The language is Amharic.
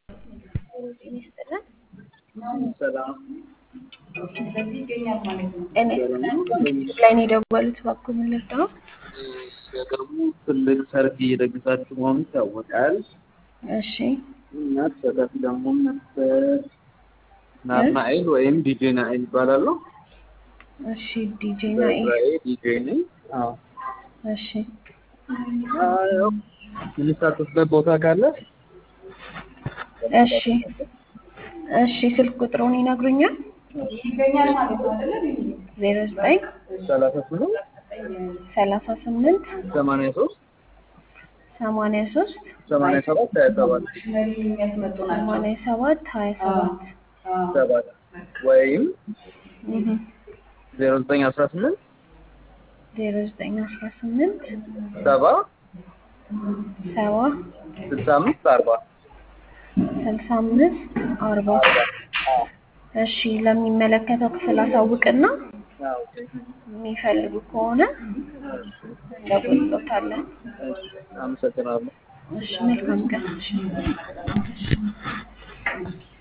ጤና ይስጥልን። ሰላም እኔ ላይ ነው የደወሉት። እባክዎ ምን ልርዳው? በቅርቡ ትልቅ ሰርግ እየደገሳችሁ መሆኑ ይታወቃል። እሺ እና ተሳታፊ ደግሞ ነበር ናትናኤል ወይም ዲጄ ናኤል ይባላሉ። እሺ ዲጄ ናኤል በስራዬ ዲጄ ነኝ። አዎ እሺ አዎ፣ የምሳተፍበት ቦታ ካለ እሺ እሺ ስልክ ቁጥሩን ይነግሩኛል? ዜሮ ዘጠኝ ሰላሳ ስምንት ሰላሳ ስምንት ሰማንያ ሶስት ሰማንያ ሶስት ሰማንያ ሰባት ሀያ ሰባት ሰማንያ ሰባት ሀያ ሰባት ሰባት ወይም እህ ዜሮ ዘጠኝ አስራ ስምንት ዜሮ ዘጠኝ አስራ ስምንት ሰባ ሰባ ስልሳ አምስት አርባ ስልሳ አምስት አርባ እሺ ለሚመለከተው ክፍል አሳውቅና የሚፈልጉ ከሆነ እንደጎሎታለን። አመሰግናለሁ። እሺ መልካም ቀን። እሺ